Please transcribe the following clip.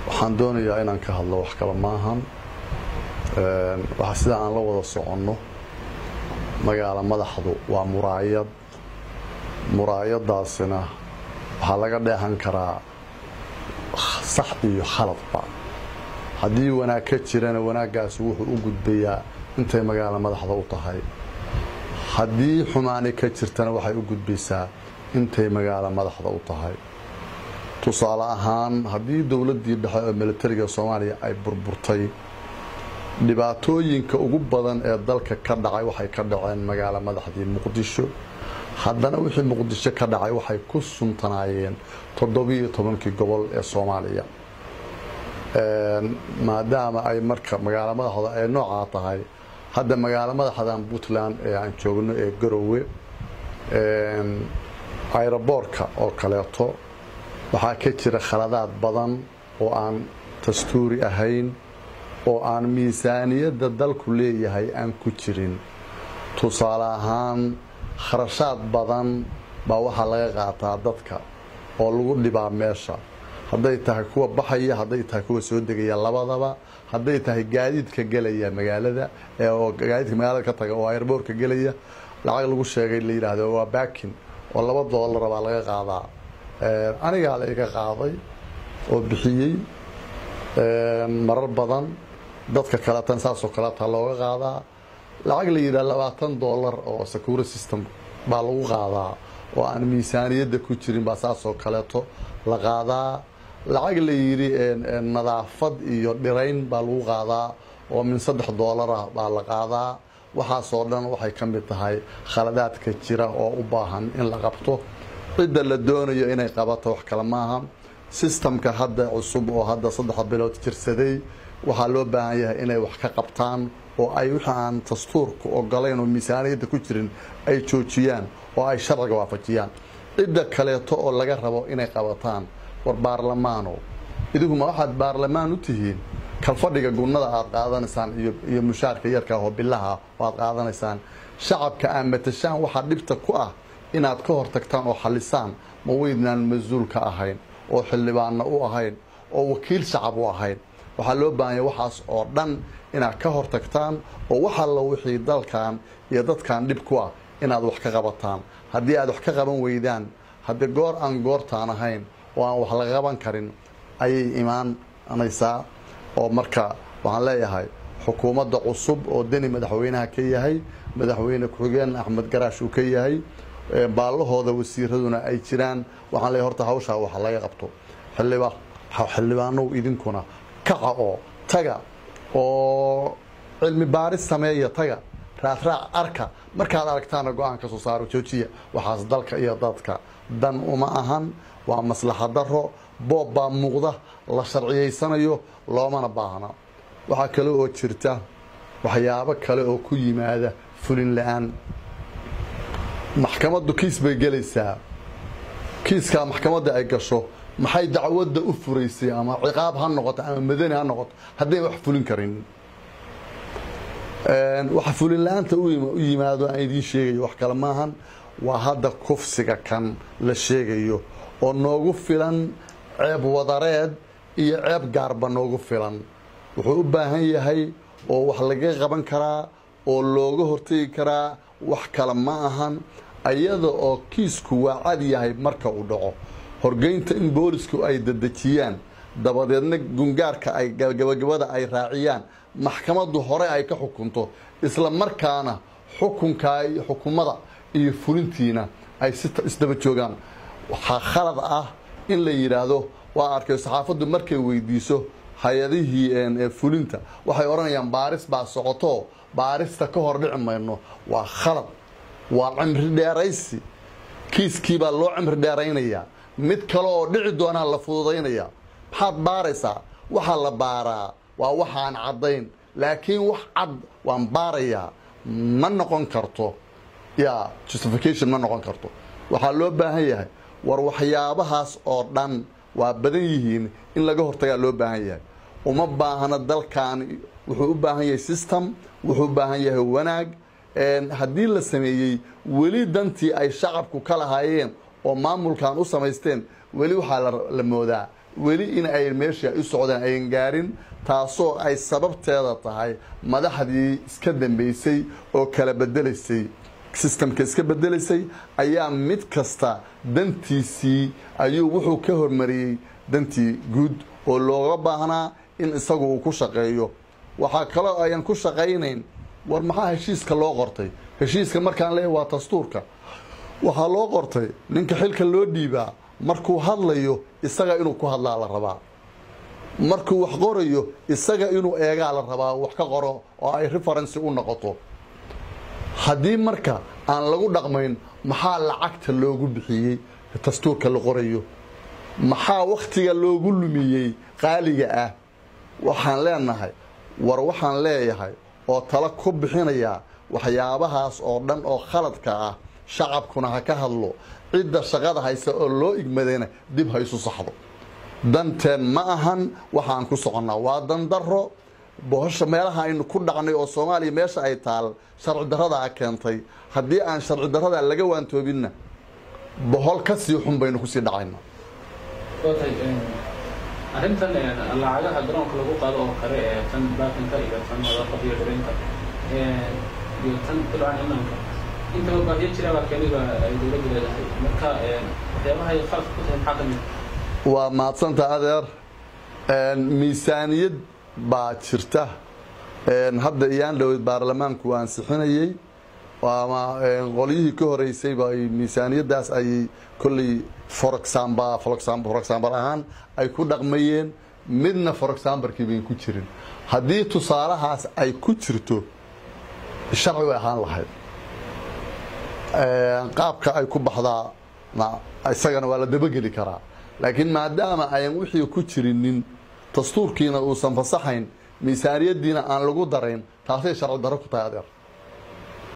waxaan doonayaa inaan ka hadlo wax kale maahan sida aan la wada soconno magaalo madaxdu waa muraayad muraayadaasina waxaa laga dheehan karaa sax iyo khaladba haddii wanaag ka jirana wanaaggaasi wuxuu u gudbayaa intay magaalo madaxda u tahay haddii xumaani ka jirtana waxay u gudbaysaa intay magaalo madaxda u tahay tusaale ahaan haddii dowladdii dhexe oo militariga soomaaliya ay burburtay dhibaatooyinka ugu badan ee dalka ka dhacay waxay ka dhaceen magaalo madaxdii muqdisho haddana wixii muqdisho ka dhacay waxay ku suntanaayeen toddobiiyo tobankii gobol ee soomaaliya maadaama ay marka magaalo madaxda ay noocaa tahay hadda magaalo madaxdan puntland ee aan joogno ee garowe ayroboorka oo kaleeto waxaa ka jira khaladaad badan oo aan dastuuri ahayn oo aan miisaaniyadda dalku leeyahay aan ku jirin tusaale ahaan kharashaad badan baa waxaa laga qaataa dadka oo lagu dhibaa meesha hadday tahay kuwa baxaya hadday tahay kuwa soo degaya labadaba hadday tahay gaadiidka gelaya magaalada oo gaadiidka magaalada ka taga oo airboortka gelaya lacag lagu sheegay la yidhaahdo waa baakin oo laba doolara baa laga qaadaa anigaa la iga qaaday oo bixiyey marar badan dadka kaleetan saasoo kaleeta looga qaadaa lacag la yidhaha labaatan doolar oo security system baa lagu qaadaa oo aan miisaaniyadda ku jirin baa saasoo kaleeto la qaadaa lacag la yidhi nadaafad iyo dhirayn baa lagu qaadaa oo min saddex doolarah baa la qaadaa waxaasoo dhan waxay ka mid tahay khaladaadka jira oo u baahan in la qabto cidda la doonayo inay qabato wax kale maaha sistamka hadda cusub oo hadda saddex bilood jirsaday waxaa loo baahan yahay inay wax ka qabtaan oo ay wixii aan dastuurku ogolayn oo miisaaniyadda ku jirin ay joojiyaan oo ay sharciga waafajiyaan cidda kaleeto oo laga rabo inay qabataan war baarlamaano iduguma waxaad baarlamaan u tihiin kalfadhiga gunnada aad qaadanaysaan iyo mushaarka yarka oo bilaha oo aad qaadanaysaan shacabka aad matashaan waxaa dhibta ku ah inaad ka hortagtaan oo xalisaan ma weydnaan mas-uul ka ahayn oo xildhibaanna u ahayn oo wakiil shacab u ahayn waxaa loo baahanya waxaas oo dhan inaad ka hortagtaan oo wax alla wixii dalkan iyo dadkan dhib ku ah inaad wax ka qabataan haddii aad wax ka qaban weydaan haddii goor aan goortaan ahayn oo aan wax laga qaban karin ayay imaanaysaa oo marka waxaan leeyahay xukuumadda cusub oo deni madaxweynaha ka yahay madaxweyne ku-xigeen axmed garaash uu ka yahay baallahooda wasiiraduna ay jiraan waxaan leeyahay horta hawshaa wax laga qabto xildhibaanow idinkuna kaca oo taga oo cilmi baaris sameeya taga raacraac arka markaad aragtaana go-aan ka soo saaro joojiya waxaas dalka iyo dadka dan uma ahan waa maslaxa daro boob baa muuqda la sharciyaysanayo loomana baahna waxaa kale oo jirta waxyaabo kale oo ku yimaada fulin la-aan maxkamaddu kiis bay gelaysaa kiiskaa maxkamadda ay gasho maxay dacwadda u furaysay ama ciqaab ha noqoto ama madani ha noqoto hadday wax fulin karin waxa fulin la-aanta u yimaado aan idiin sheegayo wax kale maahan waa hadda kufsiga kan la sheegayo oo noogu filan ceeb wadareed iyo ceeb gaarba noogu filan wuxuu u baahan yahay oo wax laga qaban karaa oo looga hortegi karaa wax kale ma ahan ayada oo kiisku waa cad yahay marka uu dhaco horgeynta in boolisku ay dadejiyaan dabadeedna gungaarka ay gabagabada ay raaciyaan maxkamaddu hore ay ka xukunto isla markaana xukunkaa iyo xukumada iyo fulintiina ay si isdaba joogaan waxaa khalad ah in la yidhaahdo waa arkay saxaafaddu markay weydiiso hay-adihii fulinta waxay odhanayaan baaris baa socoto baarista ka hor dhici mayno waa khalad waa cimri dheeraysi kiiskiibaa loo cimri dheeraynayaa mid kale oo dhici doonaa la fududaynaya maxaad baaraysaa waxaa la baaraa waa waxaan caddayn laakiin wax cad waan baarayaa ma noqon karto ya justification ma noqon karto waxaa loo baahan yahay war waxyaabahaas oo dhan waa badan yihiin in laga hortagaa loo baahan yahay uma baahna dalkan wuxuu u baahan yahay system wuxuu u baahan yahay wanaag haddii la sameeyey weli dantii ay shacabku ka lahaayeen oo maamulkan u samaysteen weli waxaa la moodaa weli in ay meeshii ay u socdeen ayan gaarin taasoo ay sababteeda tahay madaxdii iska dambeysay oo kala bedelaysay sistamka iska bedelaysay ayaa mid kasta dantiisii ayuu wuxuu ka hormariyey dantii guud oo looga baahnaa in isagu uu ku shaqeeyo waxaa kaloo ayan ku shaqaynayn war maxaa heshiiska loo qortay heshiiska markaan leeyahy waa dastuurka waxaa loo qortay ninka xilka loo dhiibaa markuu hadlayo isaga inuu ku hadlaa la rabaa markuu wax qorayo isaga inuu eegaa la rabaa wax ka qoro oo ay referency u noqoto haddii marka aan lagu dhaqmayn maxaa lacagta loogu bixiyey dastuurka la qorayo maxaa wakhtiga loogu lumiyey qaaliga ah waxaan leenahay war waxaan leeyahay oo tala ku bixinayaa waxyaabahaas oo dhan oo khaladka ah shacabkuna ha ka hadlo cidda shaqada haysa oo loo igmadayna dib ha isu saxdo danteen ma ahan waxaan ku soconnaa waa dandaro bohosha meelaha aynu ku dhacnay oo soomaaliya meesha ay taal sharci daradaa keentay haddii aan sharci daradaa laga waantoobinna bohol ka sii xun baynu kusii dhacayna arrintan lacagaha garoonka lagu qaado oo kale ee tan baakinka iyo tan nadaafada iyo dhareynta iyo tan dabcan imanka intaba baahiyo jira baa keliba ay dowladdu leedahay marka waxyaabaha ay khalad ku tahay maxaa ka mid waa mahadsanta adeer miisaaniyad baa jirta hadda iyaan dhowed baarlamaanku ansixinayey ama qolyihii ka horeysayba ay miisaaniyadaas ayay kolley for example for example ahaan ay ku dhaqmayeen midna for exambalkii bayn ku jirin haddii tusaalahaas ay ku jirto sharci way ahaan lahayd qaabka ay ku baxdaa isagana waa la dabageli karaa laakiin maadaama ayan wixii ku jirinin dastuurkiina uusan fasaxayn miisaaniyadiina aan lagu darayn taasay sharci darro ku tahay adeer